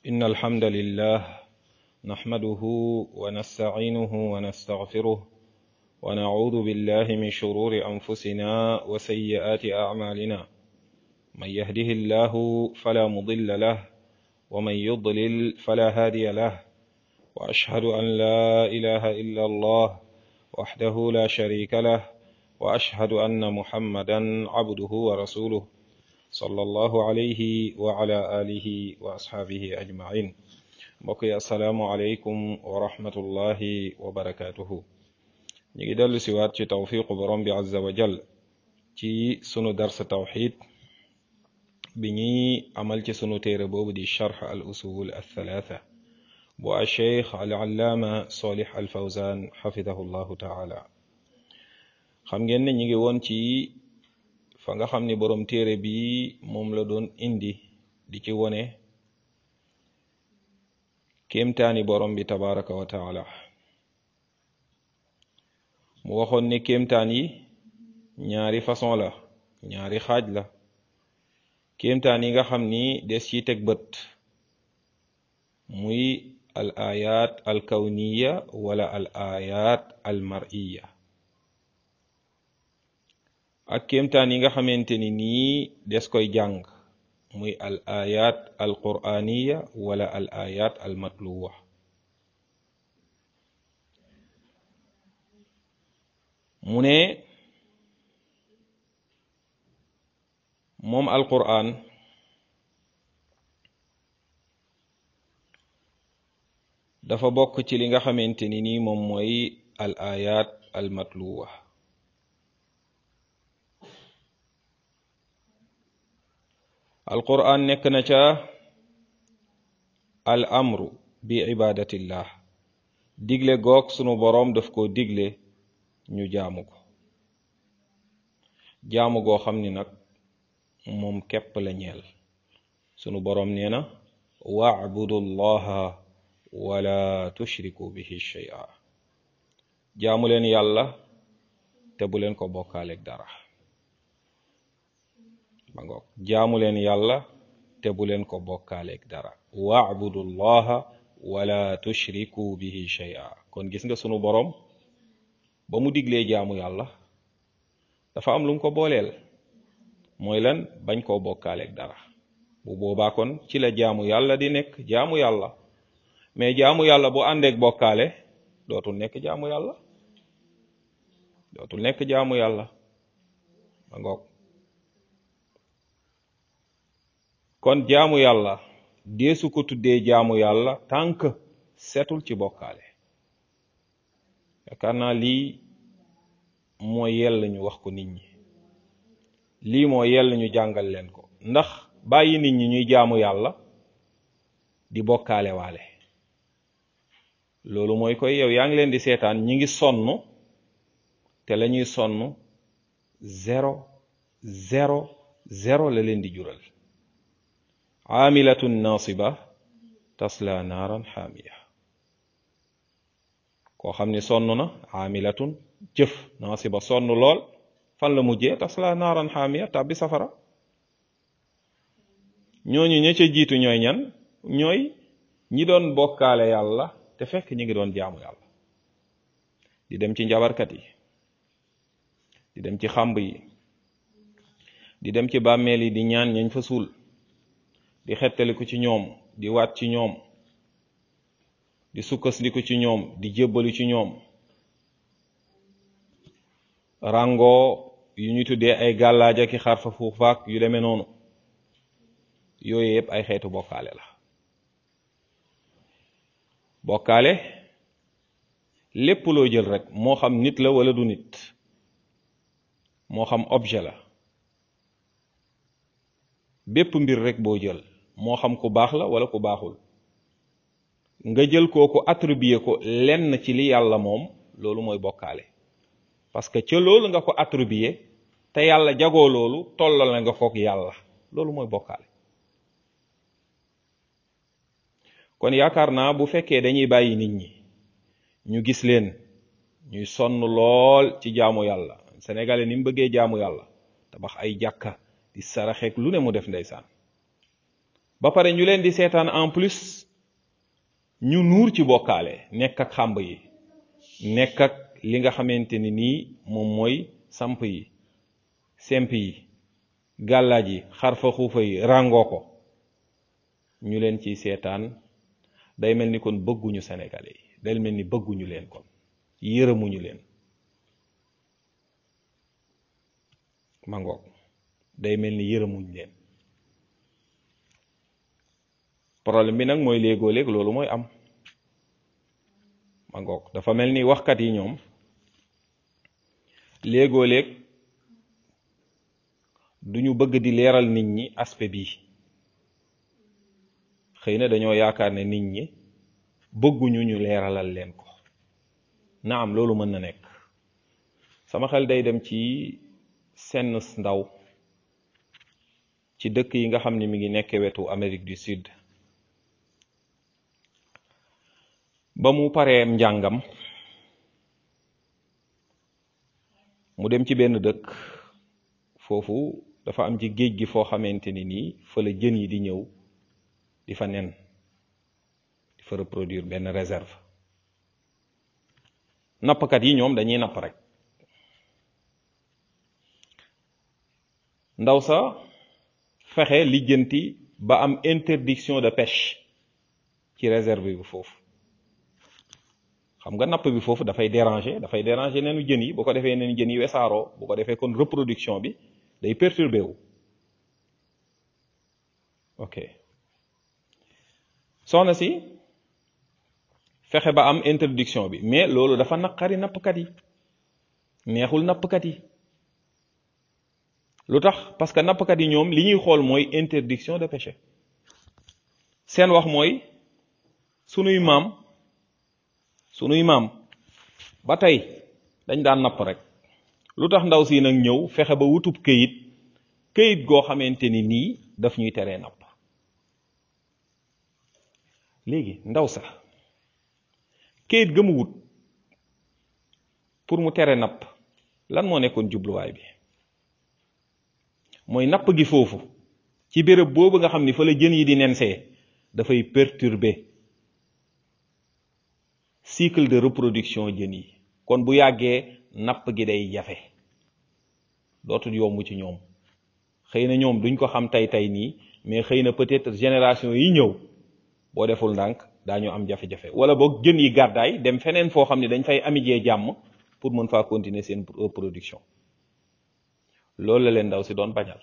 إن الحمد لله نحمده ونستعينه ونستغفره ونعوذ بالله من شرور أنفسنا وسيئات أعمالنا من يهده الله فلا مضل له ومن يضلل فلا هادي له وأشهد أن لا إله إلا الله وحده لا شريك له وأشهد أن محمدا عبده ورسوله صلى الله عليه وعلى آله وأصحابه أجمعين mbokk assalaamu aleykum wa rahmatullahi wa barakaatuhu ñu ngi dellu siwaat ci tawfiqu borom bi azza wa jal ci sunu darsa tawxid bi ñuy amal ci sunu téere boobu di charx al usul althalatha bu a cheikh al allaama solih al fawzan xafidahu llahu taala xam ngeen ne ñu ngi woon ci fa nga xam ni borom téere bi moom la doon indi di ci wone kéemtaani borom bi tabaraka wa taala mu waxoon ne kéemtaan yi ñaari façon la ñaari xaaj la kéemtaan yi nga xam ni des ci teg bët muy al ayat al kawniya wala al ayat al mar'iya ak kéemtaan yi nga xamante ni nii des koy jàng muy al ayat al quraniya wala al ayat al matluwa mu ne moom al quran dafa bokk ci li nga xamante ni nii moom mooy al ayat al matluwa alquran nekk na ca al amru bi ibadatillah digle goog sunu boroom daf ko digle ñu jaamu ko jaamu goo xam ni nag moom képp la ñeel sunu boroom nee na wa'budu llaha wala tushriku bihi shay'a jaamu leen yàlla te bu leen ko bokkaaleeg dara ba ngoog jaamu leen yàlla te bu leen ko bokkaaleeg dara wa'budu llaha wala tushriku bihi shay'a kon gis nga sunu boroom ba mu diglee jaamu yàlla dafa am lu mu ko booleel mooy lan bañ koo bokkaaleeg dara bu boobaa kon ci la jaamu yàlla di nekk jaamu yàlla mais jaamu yàlla bu àndeek bokkaale dootul nekk jaamu yàlla dootul nekk jaamu yàlla ba ngoog kon jaamu yàlla deesu ko tuddee jaamu yàlla tànk setul ci bokkaale yaakaar naa lii moo yell ñu wax ko nit ñi lii moo yell ñu jàngal leen ko ndax bàyyi nit ñi ñuy jaamu yàlla di bokkaale waale loolu mooy koy yow yaa ngi leen di seetaan ñi ngi sonn te la ñuy sonn zéro zéro zéro la leen di jural aamilatun nasiba tasla naaran xaamiya koo xam ni sonn na aamilatun jëf nasiba sonn lool fan la mujjee tasla naaran xaamiya tàbbi safara ñooñu ña ca jiitu ñooy ñan ñooy ñi doon bokkaale yàlla te fekk ñi ngi doon jaamu yàlla di dem ci njabarkat yi di dem ci xàmb yi di dem ci bàmmeel yi di ñaan ñañ fa suul di xettaliku ci ñoom di waat ci ñoom di sukkasliku ci ñoom di jébbalu ci ñoom rango yu ñu tuddee ay gàllaaja ki xarfa fuufaak yu demee noonu yooyu yëpp ay xeetu bokkaale la bokkaale lépp loo jël rek moo xam nit la wala du nit moo xam objet la bépp mbir rek boo jël moo xam ku baax la wala ku baaxul nga jël kooku attribuer ko lenn ci li yàlla moom loolu mooy bokkaale parce que ca loolu nga ko attribuer te yàlla jagoo loolu tollal na nga kook yàlla loolu mooy bokkaale kon yaakaar naa bu fekkee dañuy bàyyi nit ñi ñu gis leen ñuy sonn lool ci jaamu yàlla sénégalais ni mu bëggee jaamu yàlla tabax ay jàkka di saraxeek lu ne mu def ndeysaan ba pare ñu leen di seetaan en plus ñu nuur ci bokkaale nekk ak xàmb yi nekk ak li nga xamante ni nii moom mooy samp yi semp yi gàllaaj yi xarfa xuufa yi ràngoo ko ñu leen ciy seetaan day mel ni kon bëgguñu sénégalais yi day mel ni bëgguñu leen kon yërëmuñu leen mangoog day mel ni yërëmuñ leen problème bi nag mooy léegoo léeg loolu mooy am mangoog dafa mel ni waxkat yi ñoom léegoo léeg duñu bëgg di leeral nit ñi aspect bii xëy na dañoo yaakaar ne nit ñi bëgguñu ñu leeralal leen ko naam loolu mën na nekk sama xel day dem ci senn ndaw ci dëkk yi nga xam ne mi ngi nekk wetu Amérique du Sud ba mu pareem njàngam mu dem ci benn dëkk foofu dafa am ci géej gi foo xamante ni nii fa la jën yi di ñëw di fa nen di fa reproduire benn réserve nappkat yi ñoom dañuy napp rek ndaw sa fexe lijjanti ba am interdiction de pêche ci réserve bi foofu xam nga napp bi foofu dafay déranger dafay déranger neenu jën yi bu ko defee neenu jën yi wesaaroo bu ko defee kon reproduction bi day perturbé wu ok soxna si fexe ba am interdiction bi mais loolu dafa naqari nappkat yi neexul nappkat yi lu tax parce que nappkat yi ñoom li ñuy xool mooy interdiction de pêche seen wax mooy sunuy maam sunuy maam ba tey dañ daan napp rek lu tax ndaw si nag ñëw fexe ba wutub këyit këyit goo xamante ni nii daf ñuy teree napp léegi ndaw sax këyit ga mu wut pour mu tere napp lan moo nekkoon jubluwaay bi mooy napp gi foofu ci béréb boobu nga xam ni fa la jën yi di nensee dafay perturber cycle de reproduction jën yi kon bu yàggee napp gi day jafe dootul yomb ci ñoom xëy na ñoom duñ ko xam tey tey nii mais xëy na peut-être génération yi ñëw boo deful ndànk daañu am jafe-jafe wala boog jën yi gàddaay dem feneen foo xam ne dañ fay amijee jàmm pour mën faa continuer seen production loolu la leen ndaw si doon bañal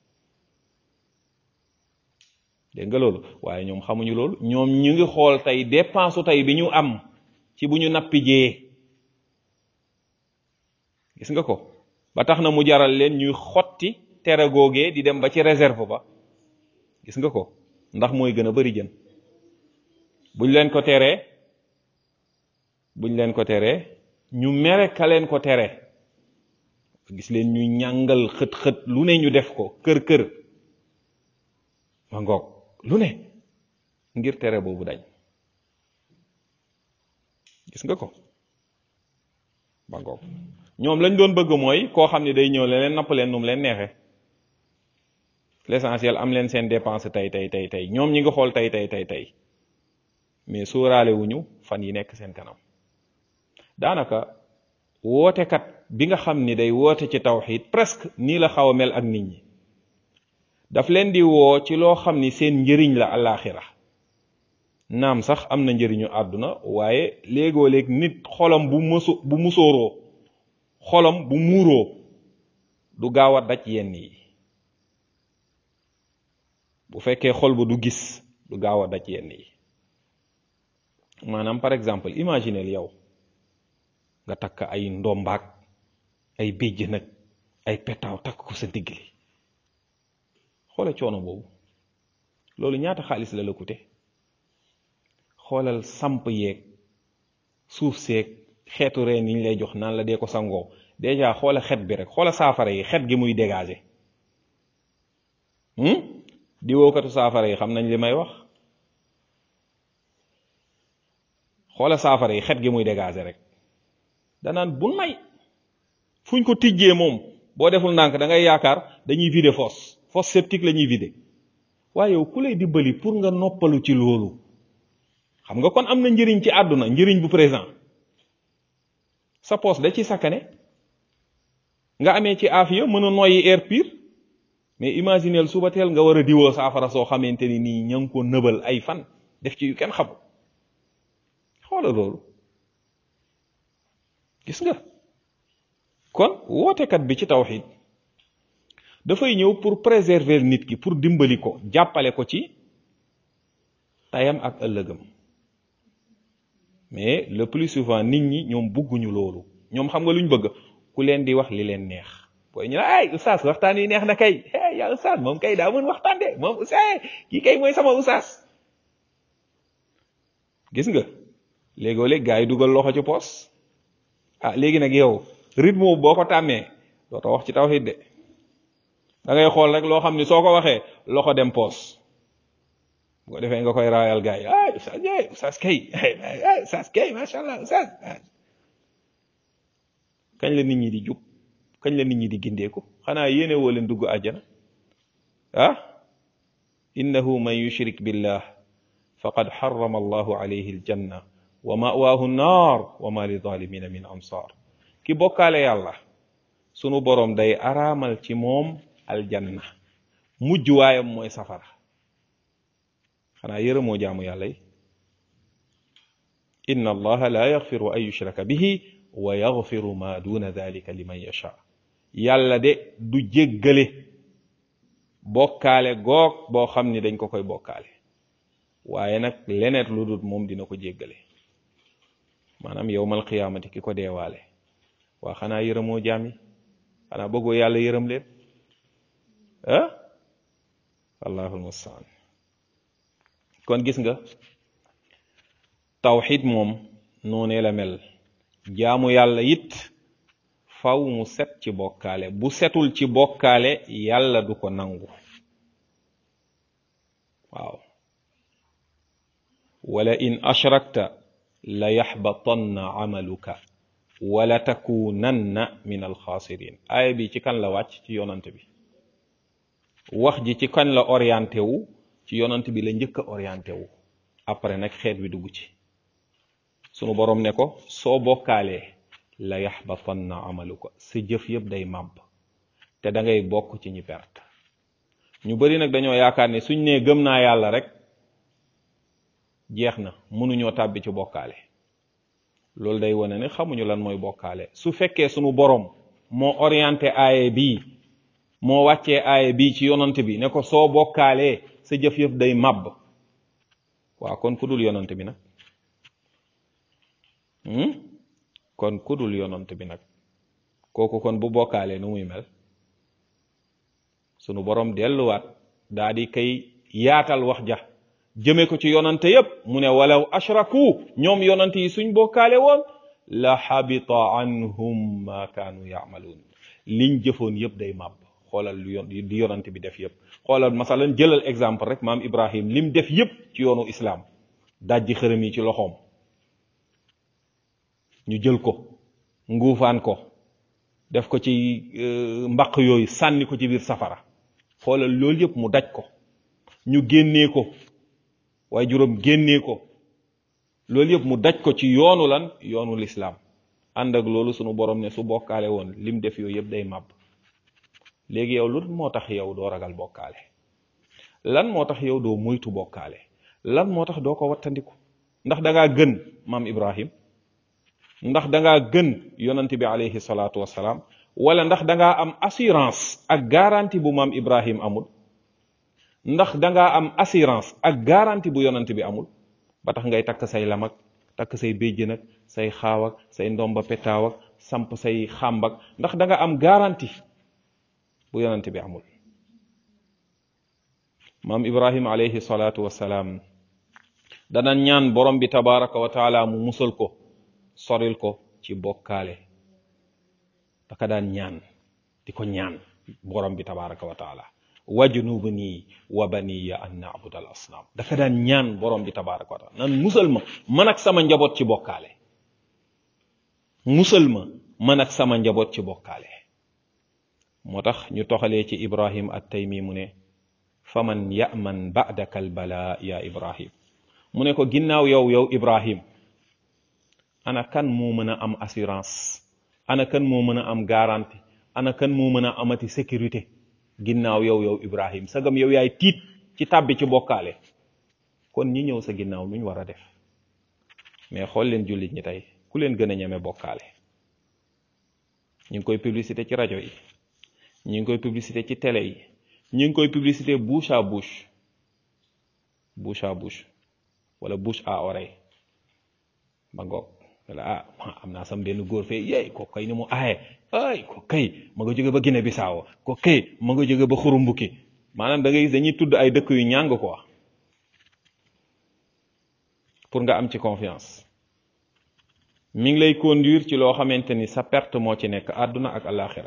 dégg nga loolu waaye ñoom xamuñu loolu ñoom ñu ngi xool tey dépense tey bi ñu am ci bu ñu nappijee gis nga ko ba tax na mu jaral leen ñuy xotti tere googee di dem ba ci réserve ba gis nga ko ndax mooy gën a bari jën buñ leen ko teree buñ leen ko teree ñu mere ka leen ko tere gis leen ñu ñàngal xët-xët lu ne ñu def ko kër kër ma ngoog lu ne ngir tere boobu dañ gis nga ko ma ngoog ñoom lañ doon bëgg mooy koo xam ne day ñëw leen napp leen nu mu leen neexe l'essentiel am leen seen dépense tey tey tey tey ñoom ñi nga xool tey tey tey tey mais sóoraale wuñu fan yi nekk seen kanam daanaka wootekat bi nga xam ni day woote ci tawxid presque nii la xaw a mel ak nit ñi daf leen di woo ci loo xam ni seen njëriñ la alaxira naam sax am na njëriñu àdduna waaye léegoo léeg nit xolam bu mësu bu musóoroo xolam bu muuroo du gaaw a daj yenn yi bu fekkee xol ba du gis du gaaw a daj yenn yi maanaam par exemple imaginez yow nga takk ay ndombaak ay béjj nag ay petaaw takk ko sa digg li xoola coono boobu loolu ñaata xaalis la la coûté xoolal samp yeeg suuf seeg xeetu reen yi ñu lay jox naan la dee ko sangoo déjà xoola xet bi rek xoola saafara yi xet gi muy dégager di wookatu saafara yi xam nañ li may wax xoola saafara yi xet gi muy dégager rek danaan bu nay fuñ ko tijjee moom boo deful ndànk da ngay yaakaar dañuy vider fosse fosse septique la ñuy vider waaye yow ku lay dimbali pour nga noppalu ci loolu xam nga kon am na njëriñ ci àdduna njëriñ bu présent sa poos da ci sakkane nga amee ci aafiya mën a noyyi air pur mais imagineel suba teel nga war a diwoo saafara soo xamante ni nii ña ngi ko nëbal ay fan def ci yu kenn xamul xoola loolu gis nga kon wootekat bi ci tawxid dafay ñëw pour préserver nit ki pour dimbali ko jàppale ko ci tayam ak ëllëgam mais le plus souvent nit ñi ñoom bugguñu loolu ñoom xam nga luñ bëgg ku leen di wax li leen neex booy ñu ne ay oustaz waxtaan yi neex na kay hey yaa oustaz moom kay daa mën waxtaan de moom oustaz kii kay mooy sama oustaz gis nga léegoo léeg gaa yi dugal loxo ci poos ah léegi nag yow rythme boo ko tàmmee dootoo wax ci tawhid de da ngay xool rek loo xam ni soo ko waxee loxo dem poos bu ko defee nga koy raayal gaa yi ay oustaz ay oustaz kay ay oustaz kay macha allah oustaz kañ la nit ñi di jub kañ la nit ñi di gindeeku xanaa yéene woo leen dugg àjjana ah innahu man yushrik billah faqad xarama allahu alayhi aljanna wa mawaahu nnaar wa ma li zalimina min ansar ki bokkaale yàlla sunu boroom day araamal ci moom aljanna mujj waayam mooy safara xanaa yërëmoo jaamu yàlla yi inna allaha la yaxfiru an yushraka bihi wa yaxfiru ma duna dalika liman yasha yàlla de du jéggale bokkaale goog boo xam ni dañ ko koy bokkaale waaye nag leneet lu dul moom dina ko jéggale maanaam yowmal qiyaamati ki ko deewaale waa xanaa yërëmoo jaam yi xanaa bëggoo yàlla yërëm leen ah allahul mustaan kon gis nga tawxid moom noonee la mel jaamu yàlla it faw mu set ci bokkaale bu setul ci bokkaale yàlla du ko nangu waaw wala in ashrakta la yaxbatanna amaluka wala takunanna min alxaasirin aaya bi ci kan la wàcc ci yonant bi wax ji ci kan la orienté wu ci yonant bi la njëkk a orienté wu après nag xeet wi dugg ci sunu boroom ne ko soo bokkaalee la yaxbatanna amaluka sa jëf yëpp day màbb te da ngay bokk ci ñi perte ñu bari nag dañoo yaakaar ne suñ nee gëm naa yàlla rek jeex na mënuñoo tàbbi ci bokkaale loolu day wane ne xamuñu lan mooy bokkaale su fekkee sunu boroom moo orienté aaye bii moo wàccee aaye bii ci yonant bi ne ko soo bokkaalee sa jëf yëf day màbb waaw kon ku dul yonant bi nag kon ku dul yonant bi nag kooku kon bu bokkaalee nu muy mel sunu boroom delluwaat daa di kay yaatal wax ja jëme ko ci yonante yépp mu ne walaw ashraku ñoom yonante yi suñ bokkaale woon la xabita anhum ma kaanu yaamaluun liñ jëfoon yépp day màbb xoolal lu yon di yonante bi def yépp xoolal masalan jëlal exemple rek maam ibrahim lim def yépp ci yoonu islaam dajji xërëm yi ci loxoom ñu jël ko nguufaan ko def ko ci mbaq yooyu sànni ko ci biir safara xoolal loolu yépp mu daj ko ñu génnee ko waaye juróom génnee ko loolu yëpp mu daj ko ci yoonu lan yoonu lislaam ànd ak loolu sunu borom ne su bokkaale woon lim def yooyu yëpp day màbb léegi yow lu moo tax yow doo ragal bokkaale lan moo tax yow doo moytu bokkaale lan moo tax doo ko wattandiku ndax dangaa gën maam ibrahim ndax dangaa gën yonante bi alayhi salaatu wasalaam wala ndax dangaa am assurance ak garantie bu maam ibrahim amul ndax dangaa am assurance ak garantie bu yonant bi amul ba tax ngay takk say lam ak takk say béjjën ak say xaaw ak say ndomba petaaw ak samp say xàmbak ndax danga am garantie bu yonant bi amul maam ibrahim alayhi salaatu wassalaam dana ñaan borom bi tabaraka wa taala mu musal ko soril ko ci bokkaale daka daan ñaan di ko ñaan borom bi tabaraka wa taala wajnubni wa baniya an na'budu al asnam dafa daan ñaan borom bi tabaraka wa taala nan musal ma man ak sama njaboot ci bokkaale musal ma man ak sama njaboot ci bokkaale moo tax ñu toxalee ci ibrahim at taymi mu ne faman yaman ba'daka al bala ya ibrahim mu ne ko ginnaaw yow yow ibrahim ana kan moo mën a am assurance ana kan moo mën a am garantie ana kan moo mën a amati sécurité ginnaaw yow yow ibrahim sagam yow yaay tiit ci tàbbi ci bokkaale kon ñi ñëw sa ginnaaw nuñ war a def mais xool leen jullit ñi tey ku leen gën a ñeme bokkaale ñu ngi koy publicité ci rajo yi ñu ngi koy publicité ci télé yi ñu ngi koy publicité bouche à bouche bouche à bouche wala bouche à oreille ba ngoog wala ah am naa sam benn góor fee yeey ko kay ni mu aaye ay ko kay ma nga jóge ba Guinée Bissau ko kay ma nga jóge ba Xurumbuki maanaam da ngay gis dañuy tudd ay dëkk yu ñàng quoi pour nga am ci confiance mi ngi lay conduire ci loo xamante ni sa perte moo ci nekk àdduna ak alaxira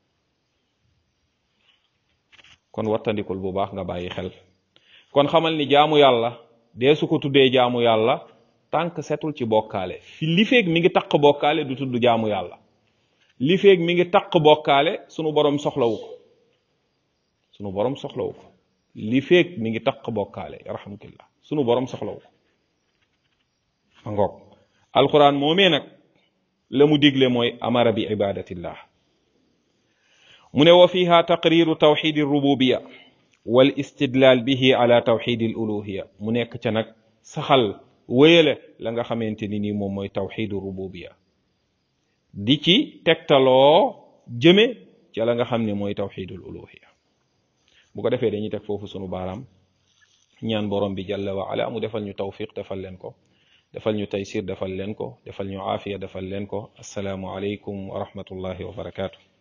kon wattandikul bu baax nga bàyyi xel kon xamal ni jaamu yàlla dee su ko tuddee jaamu yàlla tànk setul ci bokkaale fi li feeg mi ngi taq bokkaale du tudd jaamu yàlla li feeg mi ngi taq bokkaale sunu borom soxlawu ko sunu borom soxlawu ko li feeg mi ngi taq bokkaale yarhamkillah sunu borom soxlawu ko ma ngoog alquran moomee nag la mu digle mooy amara bi ibadatillah mu ne wa fiha taqriru tawxid rububiya wal istidlal bihi ala tawxid al uluhiya mu nekk ca nag saxal wéyale la nga xamante ni nii moom mooy tawxidu rububiya di ci tegtaloo jëme ca la nga xam ne mooy tawxidul uluhiya bu ko defee dañuy teg foofu sunu baaraam ñaan borom bi jalla wa ala mu defal ñu tawfiq defal leen ko defal ñu taysir defal leen ko defal ñu aafiya defal leen ko assalaamu aleykum wa rahmatullahi wa barakaatu